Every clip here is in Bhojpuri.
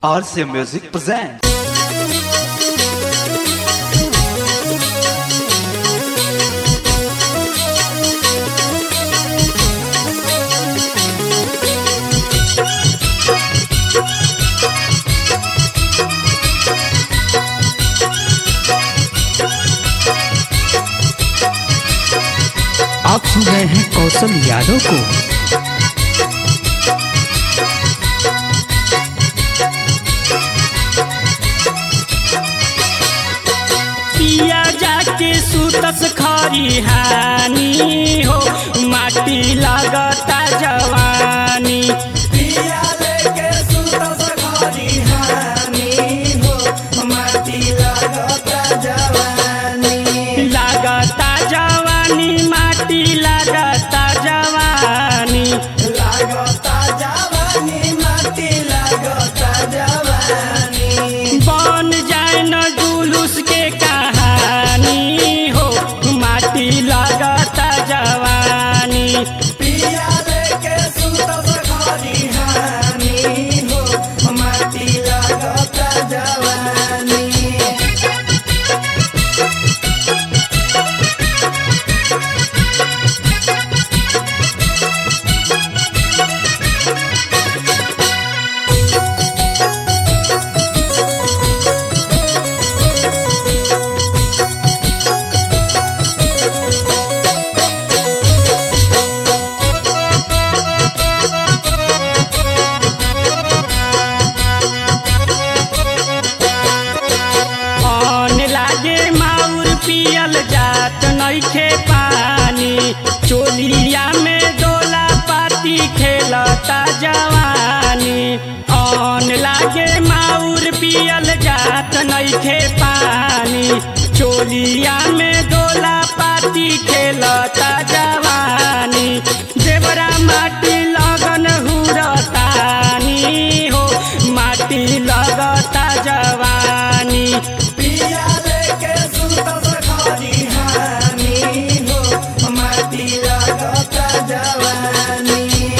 RCA Music presents. आप सुन रहे हैं कौशल यादव को पिया जाके सुतस खरिहानी हो माटी लगता जवानी पिया लेके सुतस खरिहानी हो माटी लगता जवानी लगता जवानी माटी लगता जवानी लगता जवानी माटी लगता जवानी बन जाए न जुलूस के कहानी हो माटी लगता जवानी पिया लेके सुतस खरिहानी हो माटी लगता जवानी अन लागे माउर पियल जात नइखे पानी चोलिया में डोला पाती खेलता जवानी अन लागे माउर पियल जात नइखे पानी चोलिया में डोला पाती खेलता जवानी देवरा माटी लगन हुरतानी हो माटी लगता जवानी पिया लेके सुतस खरिहानी हो माटी लगता जवानी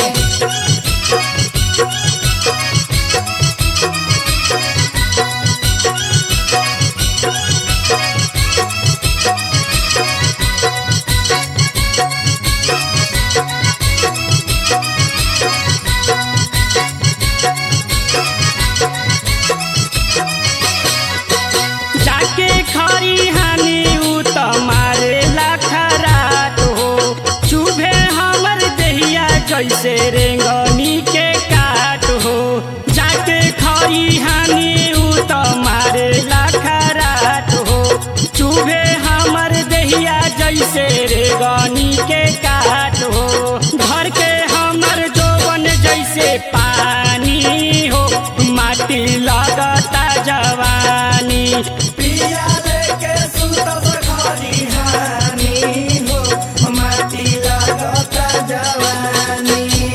जाके खरी हानि उ त मारे खराट हो चुभे हमर देहिया जैसे रेंगनी के काट हो जाके खरी हानि उ त मारे खराट हो चुभे हमर देहिया जैसे रेंगनी के काट हो घर के हमर जोवन जैसे पानी हो माटी लगता जवानी पिया लेके सुतस खरिहानी हो माटी लगता जवानी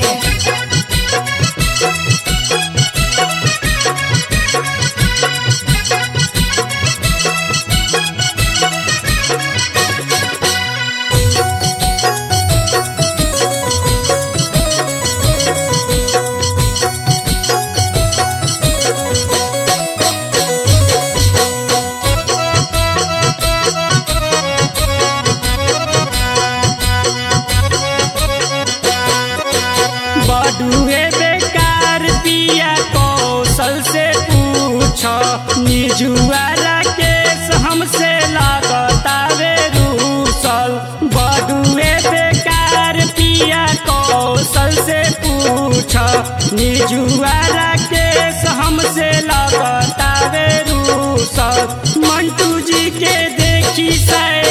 बडुए बेकार पिया कौशल से पूछ निजुआला केस हमसे लगता वे रूसल बडुए बेकार पिया कौशल से पूछ निजुआला केस हमसे लगता वे रूसल मंटू जी के देखी सै